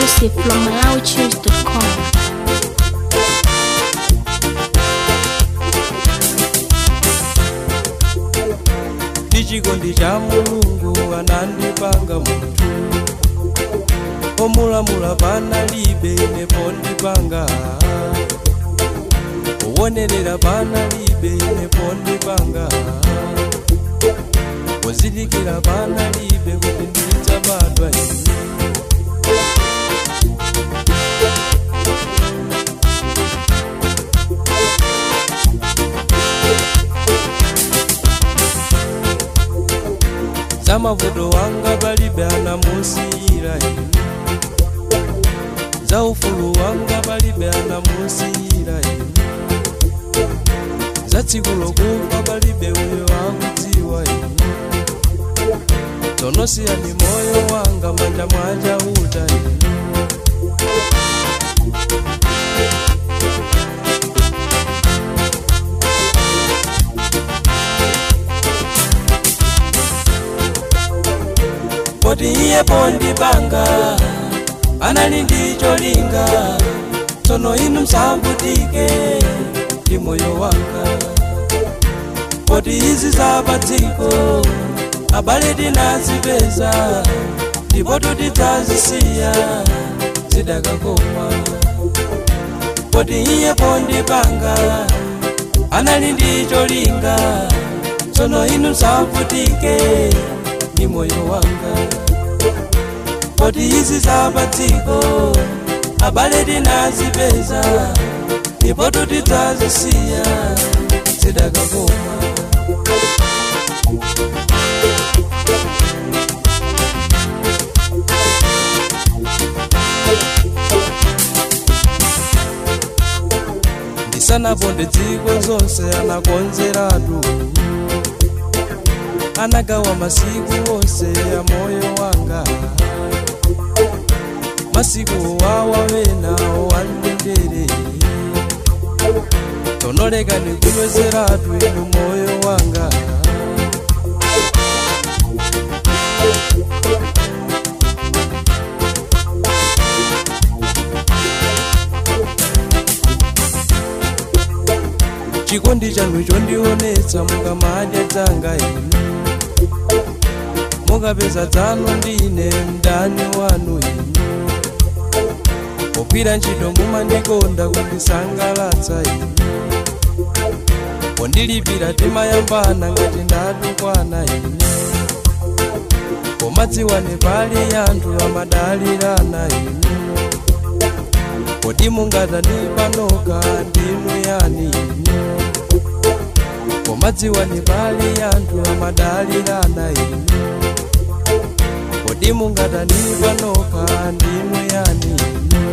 exclusive from MalawiChoose.com. ndichikondi cha mulungu anandipanga munthu omulamula panalibe inepo ndipanga owonerera panalibe inepo ndipanga ozindikira panalibe kuti ndidzabadwa ine za mavuto wanga palibe anamusiyira ine za ufulu wanga palibe anamusiyira ine za tsiku lokufa palibe uyo akudziwa ine tonosiyani moyo wanga manja mwachauta ine poti iye pondipanga anali ndi cholinga tsono inu msambutike ndi moyo wanga poti izi zapadziko abale tinazipeza ndipo tutidzazisiya zidakakoma poti iye pondipanga anali ndi cholinga tsono inu msambutike ndi moyo wanga poti izi zapadziko abale tinazipeza ndipo tutidzazisiya zidakakoma ndisanaponde dziko zonse anakonzeratu anagawa masiku onse ya moyo wanga masiku wawawena wandendere tonoleka nikunwezeratu inu moyo wanga chikondi chanu chondionetsa mukamadya dzanga inu mukapeza dzanu ndine mdani wanu inu pogwira ntchito mumandikonda kundisangalatsa inu pondilipira timayambana ngati ndatukwana ine pomadziwane pali anthu amadalirana inu kodi mungatani panoka ndinu yani inu pomadziwane pali anthu amadalirana inu kodi mungatani panoka ndinu yani inu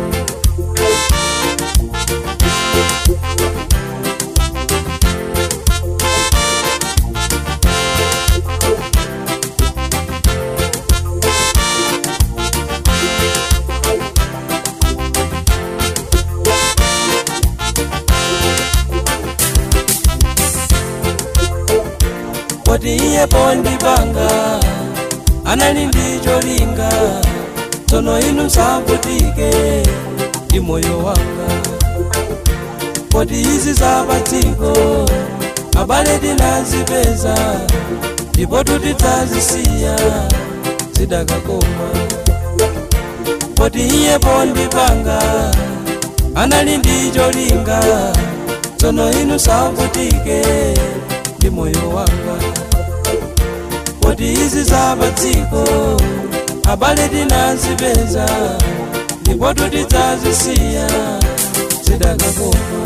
poti iye pondipanga anali ndi cholinga tsono inu msavutike ndi moyo wanga poti izi zapadziko abale tinazipeza ndipo tutidzazisiya zidakakoma poti iye pondipanga anali ndi cholinga tsono inu msavutike ndi moyo wanga poti izi zapadziko abale tinazipeza ndipo tutidzazisiya zidakakoma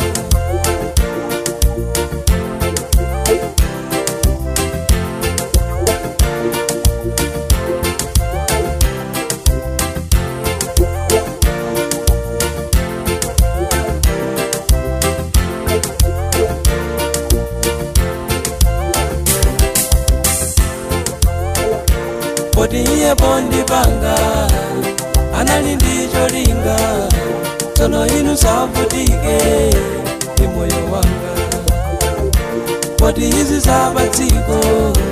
poti iye pondipanga anali ndi cholinga tsono inu savutike ndi moyo wanga poti izi zapadziko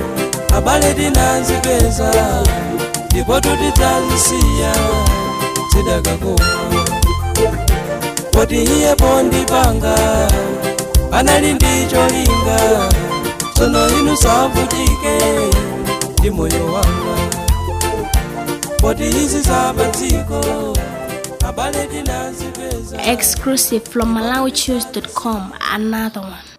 abale tinazipeza ndipo tutidzazisiya zidakakoma poti iye pondipanga anali ndi cholinga tsono inu savutike ndi moyo wanga poti izi zapadziko abale tinazipeza Exclusive from MalawiChoose.com. Another one.